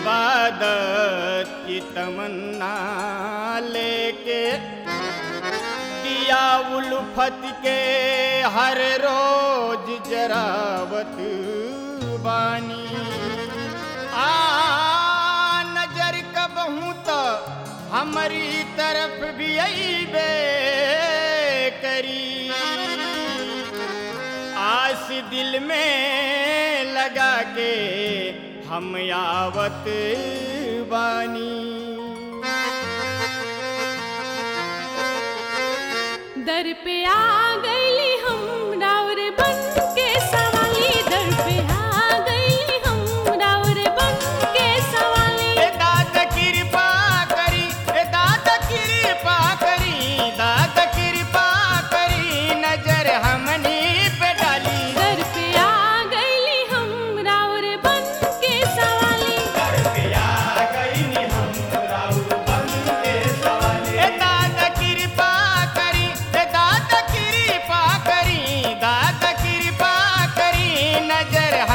इबादत की तमन्ना लेके दिया उल्फत के हर रोज जरावत बानी आ नजर कबहू तो हमारी तरफ भी अबे करी आस दिल में लगा के हम आवत बानी दर पे आ गईली हम राउर बन के सवाली दर पे आ गईली हम राउर बन के सवाली ए दादा कृपा करी ए दादा कृपा करी दादा कृपा करी नजर हमनी पे डाली दर पे आ गईली हम राउर बन के सवाली ए दादा कृपा करी ए दादा कृपा करी दादा कृपा करी नजर